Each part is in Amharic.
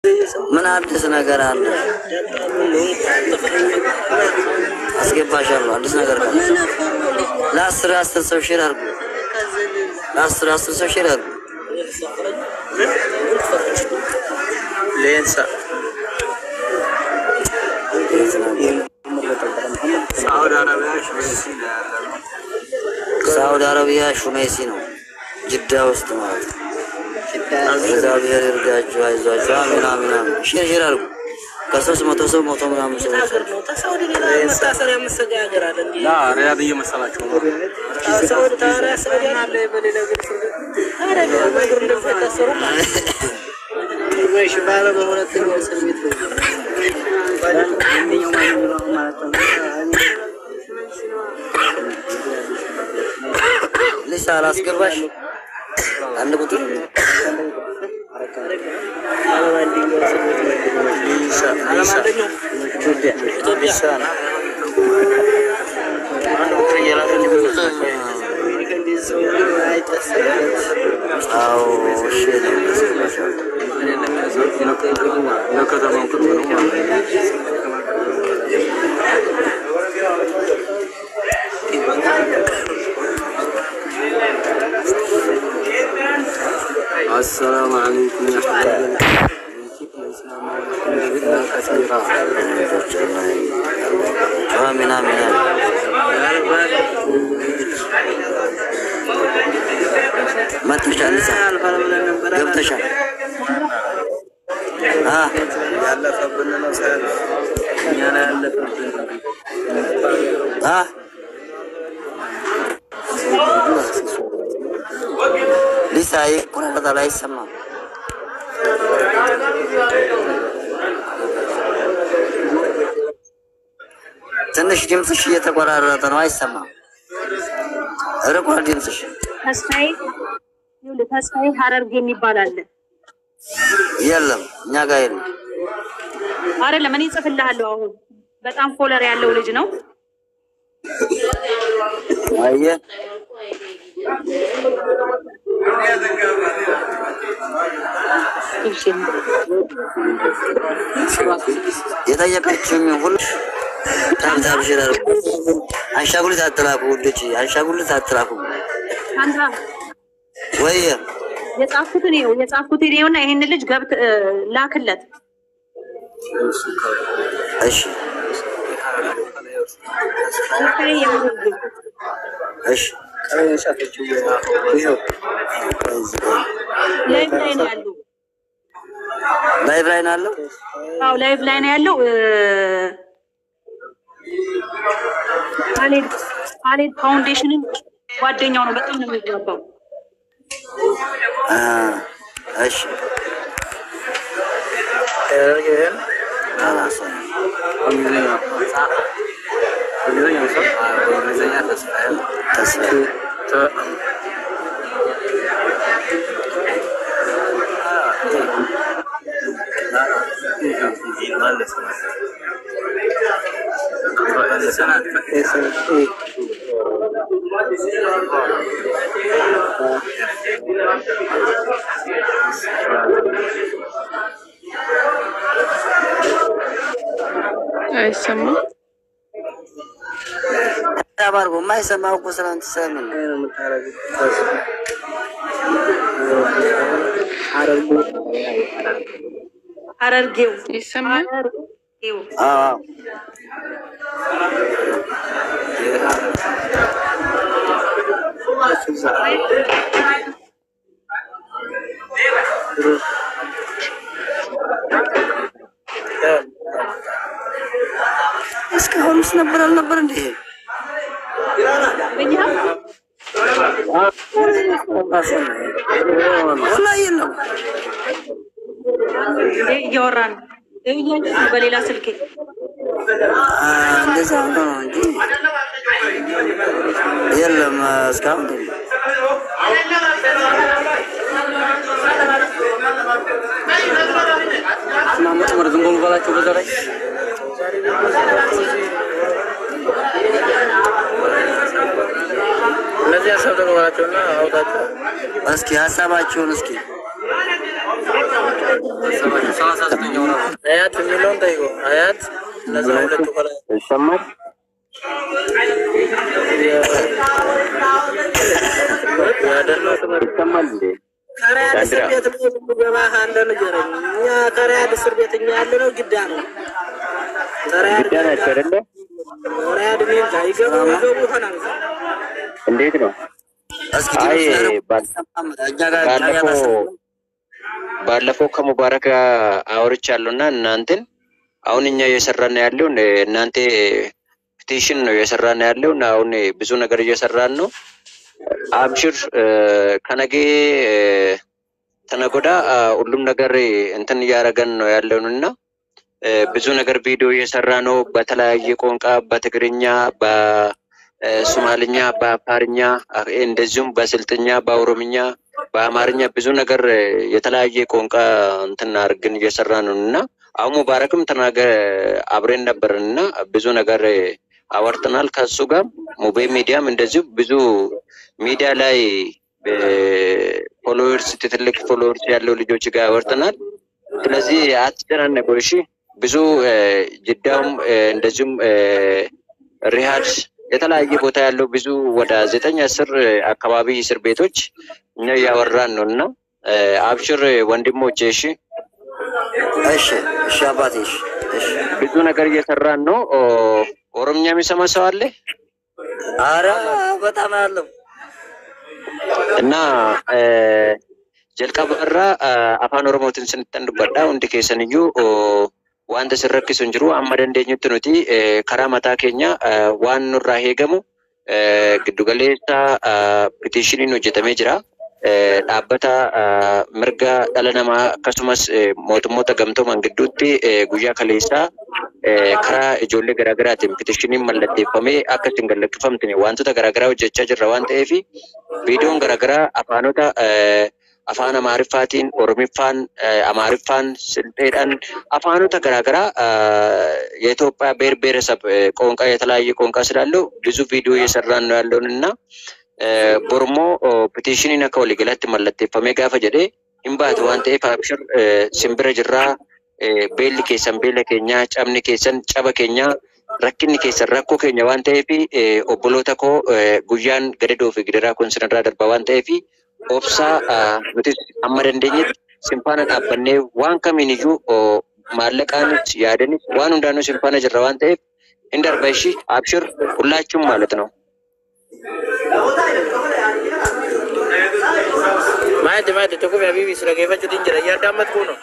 ምን አዲስ ነገር አለ? አስገባሻለሁ። አዲስ ነገር ካለ ለአስር አስር ሰው ሼር አድርጉ። ለአስር አስር ሰው ሼር አድርጉ። ሌንሳ ሳውዲ አረቢያ ሽሜሲ ነው ያለው። ሳውዲ አረቢያ ሹሜሲ ነው፣ ጅዳ ውስጥ ማለት ነው። እግዚአብሔር ይርዳችሁ፣ አይዟችሁ። አሚን አሚን አሚን። ሼር ሼር አድርጉ። ከሶስት መቶ ሰው መቶ ምናምን ሰው ሀገር ነው። ተሳውዲ ሌላ መታሰሪያ መሰጋ ሀገር አለ እንዴ? ላ ሪያድ እየመሰላቸው ነው። ሳውዲ ታዲያ ሳውዲ አለ በሌላ ሀገር ሰው ታዲያ ሌላ ሀገር እንደዚህ አይታሰሩም? ወይሽ ባለ በሁለተኛው እስር ቤት ነው። አንደኛው ማን ነው ማለት ነው? ልሳ አላስገባሽ አንድ ቁጥር አለም አንደኛው እስር ቤት ነው። ዓለም አንደኛው ኢትዮጵያ ኢትዮጵያ እንደዚህ ሰው አይታሰርም። አዎ እሺ አስገባሻለሁ። ለከተማው ቅርብ ነው ማለት ነው። አሰላሙ አለይኩም አሚን አሚን አሚን። መጥተሻል፣ ልሳ ገብተሻል። አ ያለፈብን ነው ሳያልፍ እኛ ላይ ያለፈብን አ ሊሳ ይቆራረጣል፣ አይሰማም። ትንሽ ድምፅሽ እየተቆራረጠ ነው፣ አይሰማም። ርቋል ድምፅሽ። ተስፋዬ ይኸውልህ፣ ተስፋዬ ሀረርጌ የሚባል አለ የለም እኛ ጋር የለም። አይደለም? እኔ እጽፍልሃለሁ። አሁን በጣም ፎለር ያለው ልጅ ነው። አየህ የጠየቀችኝ ሁሉ ታብታብ ሽራር አንሻጉሊት አትላኩ ውዶች፣ አንሻጉሊት አትላኩ አንተ ወይ የጻፍኩትን ይኸው የጻፍኩትን ይኸውና ይሄን ልጅ ገብት እ፣ ላክለት። እሺ ተስፋዬ የምርግ እሺ ላይቭ ላይ ነው ያለው። ላይቭ ላይ ነው ያለው። አዎ ላይቭ ላይ ነው ያለው። እ፣ ካሌድ ካሌድ ፋውንዴሽንን ጓደኛው ነው። በጣም ነው የሚግባባው። አ እሺ አላሰ እንግሊዝኛ እንግሊዝኛ ሰው እንግሊዝኛ ተስፋዬ ተስፋ ተ- አይሰማም። ያባርጎ የማይሰማው እኮ ስላንተ ሰምን ሀረርጌው ይሰማል። ሀረርጌው አዎ እስካሁንስ ነበር አልነበር እንዴ? ወላሂ የለም። እንዴ እያወራ ነው እያየሁ ነው በሌላ ስልኬ አ፣ እንደዛ ሆኖ ነው እንጂ የለም እስካሁን የለም። ማመጥ ወር ዝም ብሎ በላቸው በዛ ላይ እነዚህ ሀሳብ ተቀበላቸውና አውጣቸው። እስኪ ሀሳባችሁን እስኪ ሀሳባቸው ሰው አስራ ዘጠኝ ወራ አያት የሚለውን ጠይቆ አያት እነዛ ሁለቱ ከላይ ይሰማል? ያደለው ትምህርት ይሰማል እንዴ? ከሪያድ እስር ቤት ነው የምንገባ ካለ ንገረኝ። እኛ ከሪያድ እስር ቤት እኛ ያለ ነው ግዳ ነው። ከሪያድ ግዳ ናቸው አይደለ? ሪያድ እኔ እንጃ ይገቡ ይገቡ ይሆናል። እንዴት ነው? እስኪ አይ ትንሽ ነገር ባል- እኛ ጋር ባለፈው ባለፈው ከሙባረክ ጋር አውርቻለሁ እና እናንተን አሁን እኛ እየሰራን ያለው እናንተ ፒቲሽን ነው እየሰራን ያለው እና አሁን ብዙ ነገር እየሰራን ነው። አብሽር ከነገ ተነጎዳ ሁሉም ነገር እንትን እያደረገን ነው ያለውን እና ብዙ ነገር ቪዲዮ እየሰራ ነው። በተለያየ ቋንቋ በትግርኛ፣ በሶማልኛ፣ በአፋርኛ እንደዚሁም በስልጥኛ፣ በኦሮምኛ፣ በአማርኛ ብዙ ነገር የተለያየ ቋንቋ እንትን አድርገን እየሰራ ነው እና አሁን ሙባረክም ተናገ አብሬን ነበርን እና ብዙ ነገር አወርተናል ከሱ ጋር ሙቤ ሚዲያም እንደዚሁ ብዙ ሚዲያ ላይ ፎሎወርስ ትልቅ ፎሎወርስ ያለው ልጆች ጋር አወርተናል። ስለዚህ አትጨናነቁ እሺ። ብዙ ጅዳውም እንደዚሁም ሪሃድ የተለያየ ቦታ ያለው ብዙ ወደ ዘጠኝ አስር አካባቢ እስር ቤቶች እኛ እያወራን ነው እና አብሽር ወንድሞቼ እሺ። እሺ እሺ አባቴ እሺ እሺ ብዙ ነገር እየሰራን ነው። ኦሮምኛ የሚሰማ ሰው አለ አረ በጣም አለው እና ጀልቀበራ afaan oromootiin sinittan dubbadha hundi keessan iyyuu wanta sin rakkisu hin jiru amma dandeenyutti nuti karaa mataa keenya waan nurraa eegamu giddugaleessa pitishiniin hojjetamee jira. Dhaabbata mirga dhala namaa akkasumas mootummoota gamtooman gidduutti guyyaa kaleessaa karaa ijoollee garaagaraatiin pitishiniin mallatteeffamee akka isin gallakkifamtine wantoota garaagaraa hojjechaa jirra waan ta'eef viidiyoon garaagaraa afaanota afaan amaariffaatiin oromiffaan amaariffaan silxeedhaan afaanota garaagaraa የኢትዮጵያ ብሔር ብሔረሰብ ቋንቋ የተለያየ ቋንቋ ስላለው ብዙ ቪዲዮ እየሰራን ነው ያለውን እና ቦርሞ ፒቲሽኒን akka waliigalaatti mallatteeffamee gaafa jedhe hin baate waan ta'eef abshir simbira jirraa beelli keessan beela keenyaa cabni keessan caba keenyaa rakkinni keessan rakkoo keenya waan ta'eef obboloota koo guyyaan gadadoo fi gidiraa kun sinirraa darba waan ta'eef obsaa nutis amma dandeenyetti simfaana dhaabbannee waan kamiin iyyuu maallaqaanis yaadanis waan hundaanuu simfaana jirra waan ta'eef hin darba ishii abshir hullaachum ማለት ነው። maayatti maayatti tokko fi habiibi sira geeffachuutiin jira yaaddaammattuu no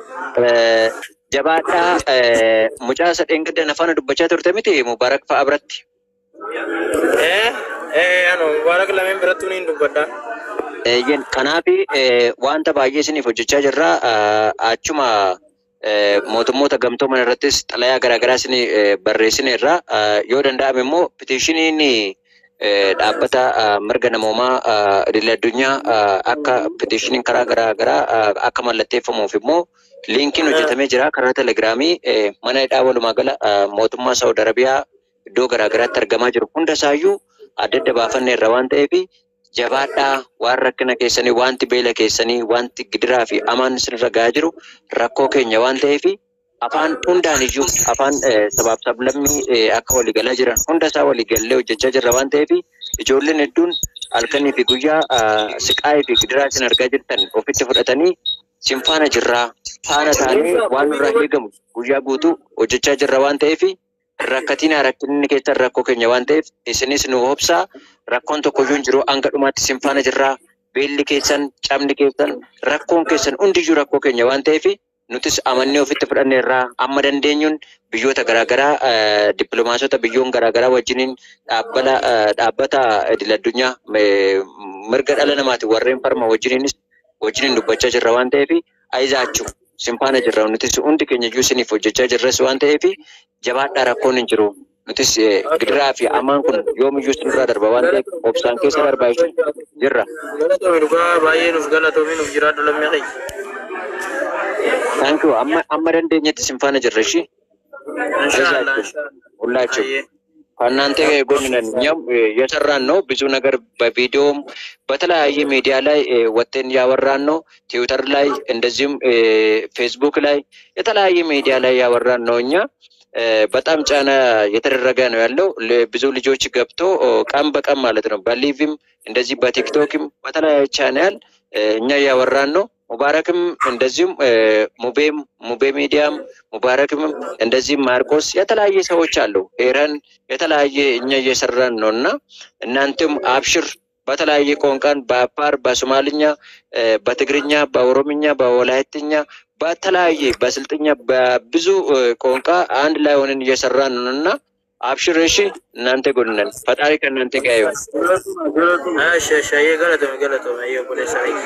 jabaadhaa mucaa sadeen gaddan afaan dubbachaa turte miti mubaarak fa'a biratti. ee ee ano mubaarak lameen birattuu niin dubbadha Eeyyen kanaaf wanta baay'ee isiniif hojjechaa jirra. Achuma mootummoota gamtooman irrattis xalayaa garaagaraa isin barreessineerra. Yoo danda'ame immoo pitishiniin dhaabbata mirga namoomaa idil addunyaa akka pitishiniin karaa garaagaraa akka mallatteeffamuuf immoo liinkiin hojjetamee jira karaa telegiraamii mana hidhaa walumaa gala mootummaa Saawud Arabiyaa iddoo garaagaraatti argamaa jiru hunda isaayyuu adda adda baafanneerra waan ta'eef jabaadhaa waan rakkina keessanii wanti beela keessanii wanti gidiraa fi amaan isinirra gahaa jiru rakkoo keenya waan ta'eef afaan hundaan iyyuu afaan sabaaf sablammii akka waliigalaa jiran hunda isaa waliigallee hojjechaa jirra waan ta'eef ijoolleen hedduun halkanii fi guyyaa siqaayii fi gidiraa isin argaa jirtan ofitti fudhatanii simfaana jirraa faana taanee waan nurraa eegamu guyyaa guutuu hojjechaa jirra waan ta'eef rakkatiin rakkinni keessan rakkoo keenya waan ta'eef isinis nu obsaa rakkoon tokko iyyuu hin jiru hanga dhumaatti simfaana jirraa beelli keessan cabni keessan rakkoon keessan hundiyyuu rakkoo keenya waan ta'eef nutis amannee ofitti fudhanneerraa amma dandeenyuun biyyoota garaagaraa dippiloomaasota biyyoon garaagaraa wajjiniin dhaabbata dhaabbata idil addunyaa mirga dhala namaatiin warreen farma wajjiniinis wajjiniin dubbachaa jirra waan ta'eef ayizaachuu simfaana jirra nutis hundi keenya iyyuu isiniif hojjechaa jirres waan ta'eef jabaadhaa rakkoon hin jiru. Nutis gidiraa fi amaan kun yoomiyyuu isinirraa darba waan ta'eef obsaan keessa darbaa jechuudha jirra. galatoomi dhugaa baay'ee nuuf galatoomi nuuf jiraadhu lammii kayya Thank you. Amma amma dandeenyetti simfaana jirra ishii. inshaallah inshaallah Hullaachuu. baay'ee ከእናንተ ጎን ነን። እኛም እ፣ የሰራን ነው ብዙ ነገር በቪዲዮም በተለያየ ሚዲያ ላይ እ፣ ወጥተን ያወራን ነው። ትዊተር ላይ እንደዚሁም እ፣ ፌስቡክ ላይ የተለያየ ሚዲያ ላይ ያወራን ነው። እኛ እ፣ በጣም ጫና የተደረገ ነው ያለው። ል- ብዙ ልጆች ገብቶ ኦ፣ ቀን በቀን ማለት ነው በሊቭም እንደዚህ በቲክቶክም በተለያየ ቻናል እ፣ እኛ እያወራን ነው። ሙባረክም እንደዚሁም እ፣ ሙቤም ሙቤ ሚዲያም ሙባረክም እንደዚህም ማርቆስ የተለያየ ሰዎች አሉ። ኤረን የተለያየ እኛ እየሰራን ነው እና እናንተም አብሽር በተለያየ ቋንቋን በአፋር፣ በሶማልኛ፣ እ፣ በትግርኛ፣ በኦሮምኛ፣ በወላይትኛ በተለያየ በስልጥኛ በብዙ እ፣ ቋንቋ አንድ ላይ ሆነን እየሰራን ነው እና አብሽር እሺ። እናንተ ጎን ነን። ፈጣሪ ከእናንተ ጋር ይሁን። እሺ እሺ አየህ ገለቶ ገለቶ አየህ ፖሊስ አይ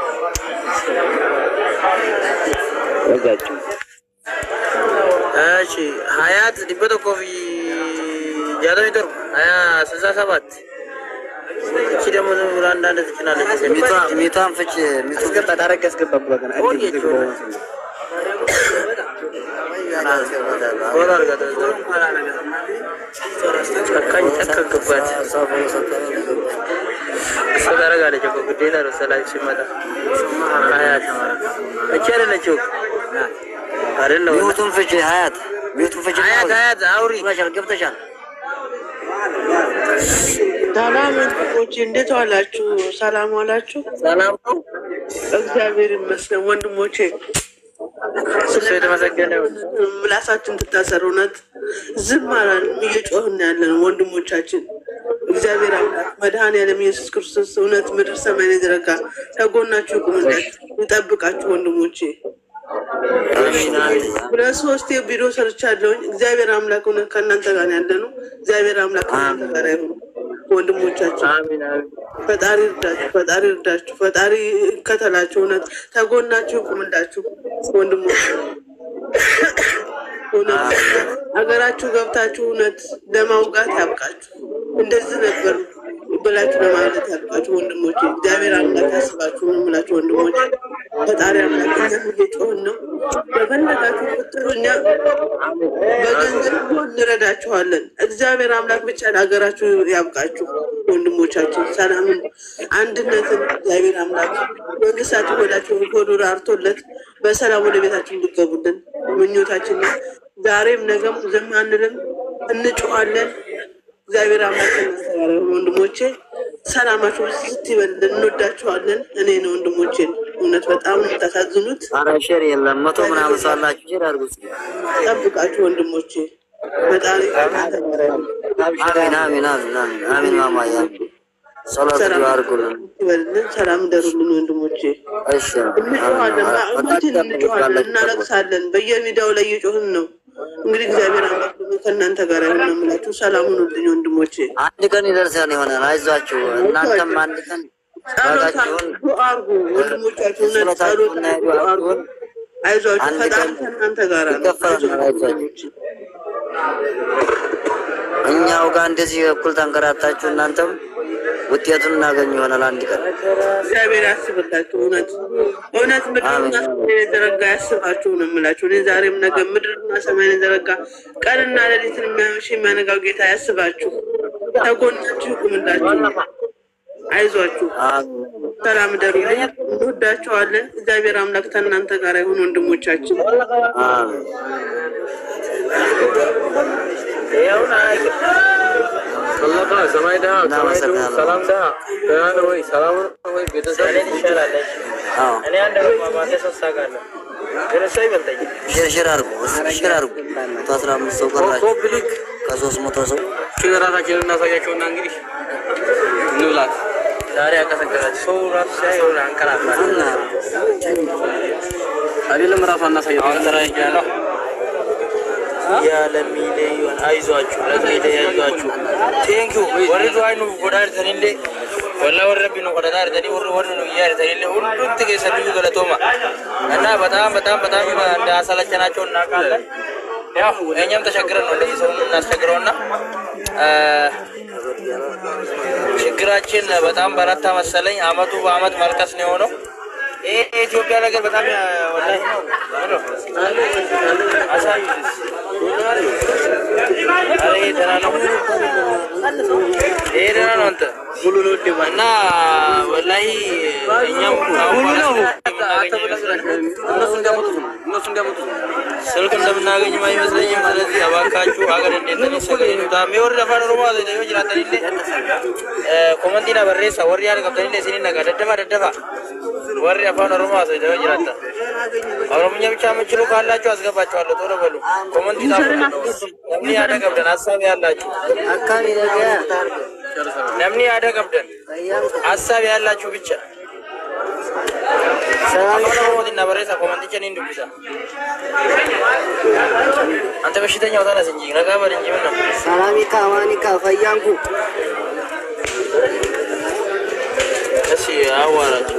ወዛችሁ እሺ ሀያት ዲበቶ ኮፊ ጃተሚ ቶርባ ሀያ ስልሳ ሰባት እቺ ደግሞ ዝም ብላ አንዳንድ ትጭናለች። ሚቷ- ሚቷን ፍች ሚቱ ታረግ ያስገባ ብሎ ገና ቆየች ወራ አድርጋ ጨካኝ ጨከክባት እሱ ታደርጋለች እኮ ግዴታ ነው። ሰላም ሲመጣ ሀያት እቺ አይደለችው አይደለም ሚቱን ፍች ሀያት ሚቱን ፍች ሀያት ሀያት አውሪ ገብተሻል ገብተሻል ሰላም ወንድሞቼ፣ እንዴት ዋላችሁ? ሰላም ዋላችሁ? ሰላም ነው። እግዚአብሔር ይመስገን ወንድሞቼ። እሱ የተመሰገነ ይሁን። ምላሳችን ትታሰር። እውነት ዝም አላልንም፣ እየጮህን ያለን ወንድሞቻችን። እግዚአብሔር አምላክ መድኃኔዓለም ኢየሱስ ክርስቶስ እውነት ምድር ሰማይን የዘረጋ ከጎናችሁ ይቁምላችሁ፣ ይጠብቃችሁ ወንድሞቼ። ሁለት ሶስት ቪዲዮ ሰርቻለሁኝ። እግዚአብሔር አምላክ እውነት ከእናንተ ጋር ያለ ነው። እግዚአብሔር አምላክ ከእናንተ ጋር ይሁን ወንድሞቻችን። አሚን አሚን። ፈጣሪ እርዳችሁ፣ ፈጣሪ እርዳችሁ፣ ፈጣሪ ይከተላችሁ። እውነት ተጎናችሁ ይቁምላችሁ ወንድሞች። እውነት ሀገራችሁ ገብታችሁ እውነት ለማውጋት ያብቃችሁ። እንደዚህ ነበር ብላችሁ ለማለት ያብቃችሁ ወንድሞች። እግዚአብሔር አምላክ ያስባችሁ ነው የምላችሁ ወንድሞች። ፈጣሪ አምላክ እኛም እየጮህን ነው። በፈለጋችሁ ቁጥር እኛ በገንዘብ ቢሆን እንረዳችኋለን። እግዚአብሔር አምላክ ብቻ ለሀገራችሁ ያብቃችሁ ወንድሞቻችን። ሰላምን፣ አንድነትን እግዚአብሔር አምላክ መንግስታችሁ ወዳችሁ ሆዱ ራርቶለት በሰላም ወደ ቤታችሁ እንዲገቡልን ምኞታችን ነው። ዛሬም ነገም ዝም አንልም፣ እንጮኋለን። እግዚአብሔር አምላክ ከእናንተ ጋር ይሁን ወንድሞቼ። ሰላማችሁ ስትይበልን እንወዳችኋለን። እኔ ነው ወንድሞቼን እውነት በጣም ነው የምታሳዝኑት። ኧረ ሼር የለም መቶ ምናምን ሰው አላችሁ ሼር አድርጉ እስኪ። ጠብቃችሁ ወንድሞቼ። ፈጣሪ ከእናንተ ጋር ይሁን። አሚን አሚን አሚን አሚን አሚን ማማዬ አሚን ጸሎት ሰላም አድርጉልን ይበልልን። ሰላም ደሩልን ወንድሞቼ። እሺ እንጮኋለን፣ ማዕማችን እንጮኋለን፣ እናለቅሳለን። በየሚዲያው ላይ እየጮህን ነው። እንግዲህ እግዚአብሔር አምላክ ደግሞ ከእናንተ ጋር ይሁን ነው የምላችሁ። ሰላም ሁኑልኝ ወንድሞቼ። አንድ ቀን ይደርሰን ይሆናል አይዟችሁ እናንተም አንድ ቀን ጸሎት ዋጋችሁን ዱአ አድርጉ ወንድሞቻችሁ። እውነት ጸሎት ጸሎታችሁን አድርጉ፣ ዱአ አድርጉ። አይዟችሁ፣ አንድ ፈጣሪ ቀን ከእናንተ ጋር ነው። ይከፈላል። አይዟችሁ አይዟችሁ። ወንድሞቼ። እኛው ጋር እንደዚህ እኩል ተንከራታችሁ እናንተም ውጤቱን እናገኝ ይሆናል አንድ ቀን። እግዚአብሔር ያስብላችሁ። እውነት እውነት ምድርና ሰማይን የዘረጋ ያስባችሁ ነው የምላችሁ። እኔ ዛሬም ነገ ምድርና ሰማይን የዘረጋ ቀንና ሌሊትን የሚያመሽ የሚያነጋው ጌታ ያስባችሁ፣ ተጎናችሁ ይቁምላችሁ። አይዟችሁ፣ ሰላም ደሩልኝ። እንወዳችኋለን። እግዚአብሔር አምላክ ከእናንተ ጋር ይሁን ወንድሞቻችን። አሜን። ይኸውና ሰላም ሰማይ ደህና ሰማይ ደህና ሰላም ደህና ደህና ነው ወይ? ሰላም ነው ወይ? ቤተሰብ ይሻላለች። አዎ እኔ አንድ ማማተ ሶስት አውቃለሁ ግን እሷ ይበልጠኛል። ሼር ሼር አድርጉ እስኪ ሼር አድርጉ። መቶ አስራ አምስት ሰው ቀራችሁ ኮፕሊክ ከሶስት መቶ ሰው ራሳችንን እናሳያቸውና እንግዲህ እንብላት። ዛሬ ያቀሰቀሳች ሰው ራሱ ሲያይ የሆነ አንቀላፋል። እና አይደለም ራሱ አናሳየ አሁን ተራ ያለው ያለ ሚሊዮን አይዟችሁ ለሚሊዮን አይዟችሁ ቴንኪዩ ወሪ ዱአይ ነው ጎዳር ተኒሌ ወላ ወረ ረቢ ነው ጎዳር ተኒ ወር ወር ነው ያር ተኒሌ ሁሉም ተገሰሉ ገለቶማ እና በጣም በጣም በጣም እንዳሰለቸናቸው እናውቃለን። ያው እኛም ተቸግረን ነው እንደዚህ ሰውን እናስቸግረውና ችግራችን በጣም በረታ መሰለኝ። አመቱ በአመት መልቀስ ነው የሆነው። ይሄ የኢትዮጵያ ነገር በጣም ያ- ወላሂ ነው ነው አሳዩ። ኧረ ይሄ ደህና ነው። ይሄ ደህና ነው አንተ ሙሉ ነው እንዴ ማለት እና ወላሂ እኛም ከአሁን ሙሉ ነው። በኋላ አንተ ብለህ እነሱ እንዲያመጡት ነው እነሱ እንዲያመጡት ነው። ስልክ እንደምናገኝም አይመስለኝም። ስለዚህ እባካችሁ ሀገር እንዴት ተነሰገኝ ታሜ ወር አፋን ኦሮሞ አዘዘዮ ጅራተኒሌ ኮመንቲና በሬሳ ወሪ ያደ ቀብተኒሌ ሲኒ ነጋ ደደፋ ደደፋ ወሪ አፋን ኦሮሞ አዘዘዮ ጅራታ ኦሮምኛ ብቻ የምችሉ ካላችሁ አስገባችኋለሁ። ቶሎ በሉ ኮመንቲ ጻፉ። ነምኒ ያደ ቀብደን ሀሳብ ያላችሁ አካባቢ ነገ ነምኒ ያደ ቀብደን ሀሳብ ያላችሁ ብቻ ሰላም አፋን ኦሮሞቲና በሬሳ ኮመንቲችን እንዱብሳ አንተ በሽተኛው ተነስ እንጂ ረጋ በል እንጂ ምን ነው ሰላሚካ አማኒካ ፈያንኩ እሺ አዋራቸው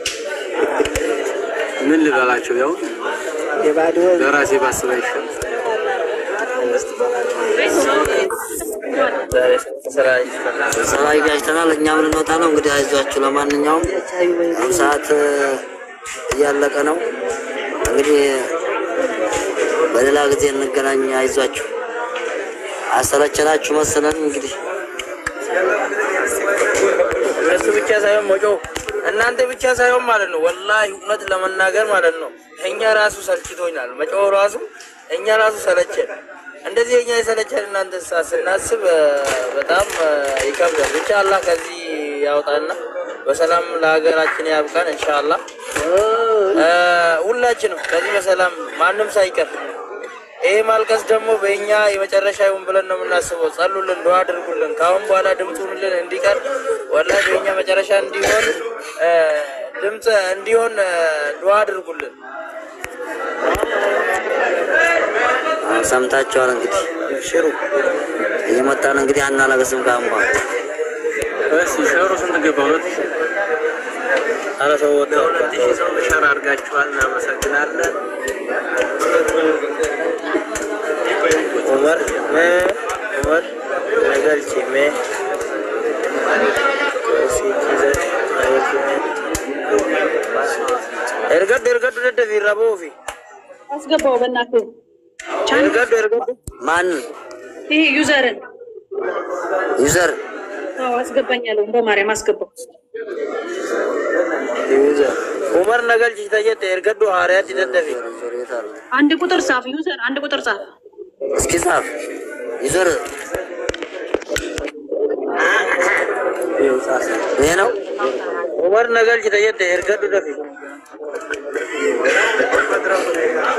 ምን ልበላቸው? ያው የባዶ ለራሴ ባስብ አይሻል ዛሬ ስራ ይፈታል። ስራ ይጋጅተናል። እኛም ልንወጣ ነው እንግዲህ አይዟችሁ። ለማንኛውም አሁን ሰዓት እያለቀ ነው። እንግዲህ በሌላ ጊዜ እንገናኝ። አይዟችሁ። አሰለቸናችሁ መሰለን እንግዲህ እነሱ ብቻ ሳይሆን ሞጮ እናንተ ብቻ ሳይሆን ማለት ነው። ወላሂ እውነት ለመናገር ማለት ነው እኛ ራሱ ሰልችቶኛል። መጮህ ራሱ እኛ ራሱ ሰለቸን። እንደዚህ እኛ የሰለቸን እናንተ ሳ ስናስብ እ፣ በጣም እ፣ ይከብዳል። ብቻ አላህ ከዚህ ያውጣና በሰላም ለሀገራችን ያብቃን ኢንሻአላህ። እ፣ ሁላችንም ከዚህ በሰላም ማንም ሳይቀር ይሄ ማልቀስ ደግሞ በእኛ የመጨረሻ ይሁን ብለን ነው የምናስበው። ጸሉልን፣ ዱዓ አድርጉልን። ከአሁን በኋላ ድምፁንልን እንዲቀር ወላሂ በእኛ መጨረሻ እንዲሆን እ፣ ድምፅ እንዲሆን እ፣ ዱዓ አድርጉልን። አሁን ሰምታችኋል። እንግዲህ ሽሩ እየመጣን እንግዲህ አናለቅስም ከአሁን በኋላ እሺ ሸሩ ስንት ገባ? ሁለት ሺህ ኧረ ሰው ወጣ ሁለት ሺህ ሰው ሸር አድርጋችኋል። እናመሰግናለን። ዑመር ሜ ዑመር ነገልቺ ሜ ኤርገዱ ኤርገዱ ደደፊ ረቦፊ አስገባው በእናትህ ቻን ኤርገዱ ኤርገዱ ማን ይሄ ዩዘርን ዩዘር አዎ አስገባኛለሁ። በማርያም አስገባው። ዑመር ነገልቺ ተጀተ ኤርገዱ ሀሪያት ደደፊ ዩዘር የት አለ? አንድ ቁጥር ጻፍ። ዩዘር አንድ ቁጥር ጻፍ። እስኪ ጻፍ ዩዘር ይሄ ነው። ዑመር ነገልቺ ተጀተ ኤርገዱ ደፊ